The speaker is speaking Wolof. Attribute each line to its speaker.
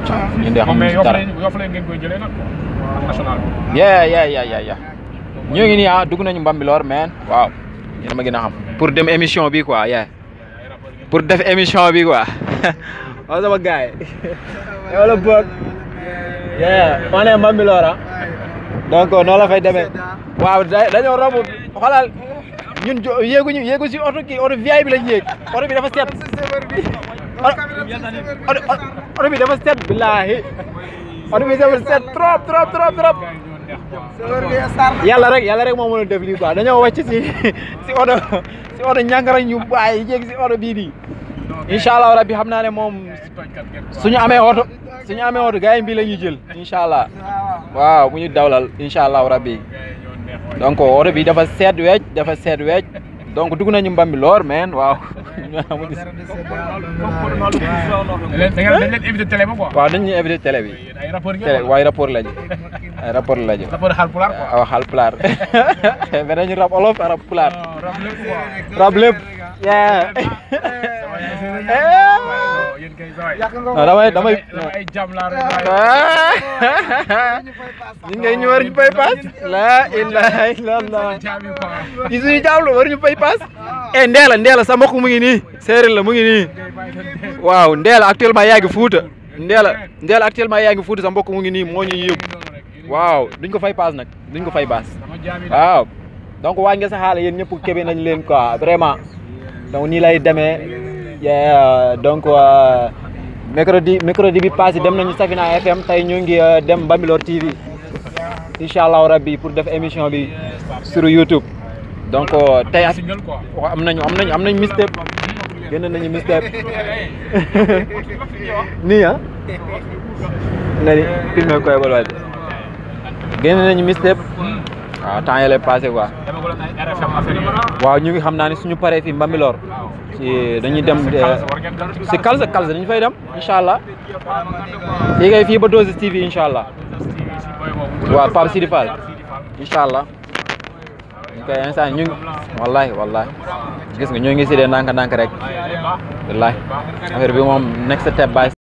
Speaker 1: ñun de
Speaker 2: moom
Speaker 1: xamuñu
Speaker 2: mais
Speaker 1: si
Speaker 2: yof
Speaker 1: dara
Speaker 2: lañ yof lañ ngeen koy jëlee nag quoi national bi.
Speaker 1: yeah yeah yeah yeah yeah ñoo ngi nii ah dugg nañu Mbambilor man waaw yéen a ma gën a xam pour dem émission bi quoi yeah pour def émission bi quoi waaw sama gars yi yow la boog yeah on est Mbambilor ah donc noonu la fay demee waaw da- dañoo romb xoolal ñun jo yéeguñu yéegu si oto kii oto VIP bi lañ yéeg oto bi dafa set oto oto bi dafa set billaahi oto bi dafa set trop trop trop trop yàlla rek yàlla rek moo mën a def lii quoi dañoo wàcc si si oto si oto ñànkara ñu bàyyi yéeg si oto bii nii incha allah rabbi xam naa ne moom suñu amee oto suñu amee oto gars yi bii la ñuy jël incha allah waaw bu ñu dawlal incha allah rabbi donc oto bi dafa seet weec dafa seet weec donc dugg nañu Mbambilor men waaw amuñu si-
Speaker 2: da ngeen dañ leen invité télé ba quoi.
Speaker 1: waaw dañ ñuy invité télé bi
Speaker 2: ay rapport ngeen
Speaker 1: télé
Speaker 2: wala?
Speaker 1: waaye rapport lañu ay rapport lañu
Speaker 2: rapport Haalpulaar quoi.
Speaker 1: aw xaal pulaar mais dañu rap olof rap pulaar
Speaker 2: non rap lépp quoi.
Speaker 1: rap lépp yeah
Speaker 2: yéen kay saa yi.
Speaker 1: non damay damay
Speaker 2: dama ay jàmm laa rek.
Speaker 1: ñi ngay ñu war ñu pay paas la ilaha illallah
Speaker 2: jàmm yi quoi.
Speaker 1: ci suñu jaawlu war ñu pay paas e ndeela ndeela sa mbokk mu ngi nii séeréer la mu ngi nii waaw ndeela actuellement yaa ngi fuuta ndeela ndeela actuellement yaa ngi fuuta sa mbokk mu ngi nii moo ñuy yóbbu waaw duñ ko fay paas nag duñ ko fay baas
Speaker 2: Sama jàmm yi
Speaker 1: waaw donc waa nga sa xaale yéen ñëpp kebe nañ leen quoi vraiment donc nii lay demee yeah, donc euh, mercredi mercredi bi passé dem nañu Safina FM tey ñu ngi euh, dem Bambilor TV incha allahu rabbi pour def émission bi sur YouTube donc euh, tey ak
Speaker 2: single quoi.
Speaker 1: waaw am nañu am nañu am nañu mixtape génn nañu mixtape nii ah nga ni filmé koy bal waay génn nañu mixtape waaw temps yële passé quoi
Speaker 2: dama ko doon ay RFM affaire yi.
Speaker 1: waaw ñu ngi xam naa ne suñu paree fii Mbambilor ci dañuy dem
Speaker 2: Kalsa war ngeen dal ci
Speaker 1: si Kalsa Kalsa dañu fay dem incha allah fii kay fii ba Dose TV incha allah waaw Pape Sidi Fall incha allah ñu koy instant ñu ngi wallahi wallahi gis nga ñoo ngi si dee ndànk ndànk rek wallahi affaire bi moom next step by